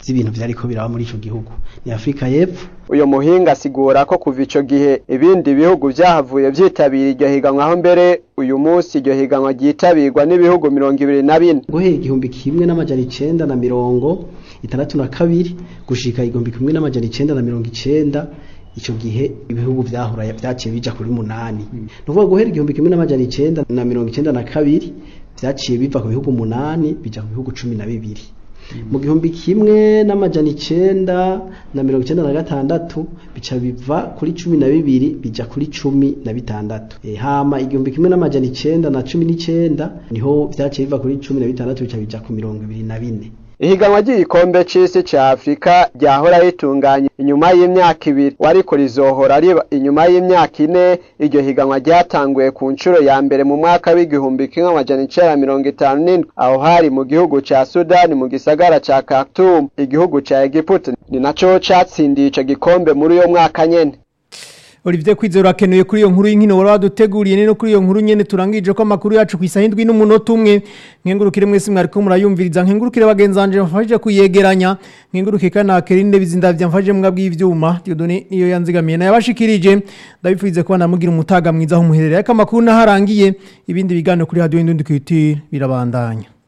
z'ibintu vyariko biraba muri ico gihugu ni Afrika y'Epfo uyo muhinga asigura ko kuva ico gihe ibindi bihugu vyahavuye vyitabira iryo higanwa aho mbere uyu munsi iryo higanwa ryitabirwa n'ibihugu mirongo ibiri na bine guhera igihumbi kimwe n'amajana icenda na mirongo itandatu na kabiri gushika igihumbi kimwe n'amajana icenda na mirongo icenda ico gihe ibihugu vyahora vyaciye bija kuri munani ni ukuvuga guhera igihumbi kimwe n'amajana icenda na mirongo icenda na kabiri vyaciye biva ku bihugu munani bija ku bihugu cumi na bibiri mu gihumbi kimwe n'amajana icenda na mirongo icenda na gatandatu bica biva kuri cumi na bibiri bija kuri cumi na bitandatu e, hama igihumbi kimwe n'amajana icenda na cumi n'icenda niho vyaciye biva kuri cumi na bitandatu bica bija ku mirongo ibiri na bine ihiganwa ry'igikombe c'isi ca afurika ryahora ritunganye inyuma y'imyaka ibiri wariko rizohora riba inyuma y'imyaka ine iryo higanwa ryatanguye ku nshuro ya mbere mu mwaka w'igihumbi kimwe amajana icenda mirongo itanu n'indwi aho hari mu gihugu ca sudani mu gisagara ca khartoum igihugu ca egiputa ni naco catsindiye ico gikombe muri uyo mwaka nyene Olivier Kwizera akenuye kuri iyo nkuru y'inkino wari waduteguriye nino kuri iyo nkuru nyene turangije ko amakuru yacu ku isaha indwi n'umunota umwe nkengurukire mwese mwariko murayumviriza nkengurukire bagenzanje mfashije kuyegeranya nkengurukire kana kerinde bizindavya mfashije mwabwi ivyuma Dieudonné niyo yanzigamiye na yabashikirije ndabifurize kuba namugira umutaga mwiza aho muherereye ariko amakuru naharangiye ibindi biganiro kuri radio Indundi Culture birabandanya